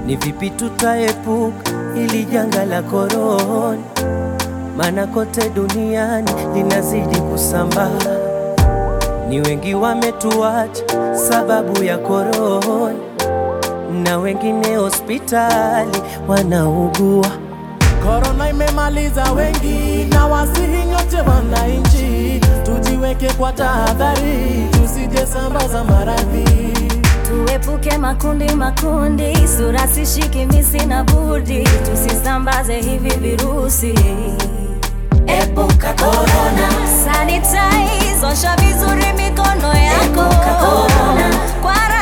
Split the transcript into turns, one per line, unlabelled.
Ni vipi tutaepuka ili janga la korona, maana kote duniani linazidi kusambaa. Ni wengi wametuacha sababu ya korona, na wengine hospitali wanaugua.
Korona imemaliza wengi, na wasihi nyote wananchi, tujiweke kwa tahadhari, tusije sambaza maradhi.
Tuepuke makundi makundi, sura sishiki misi na budi, tusisambaze hivi virusi.
Epuka korona,
Sanitize, osha vizuri mikono yako.
Epuka corona.
Kwa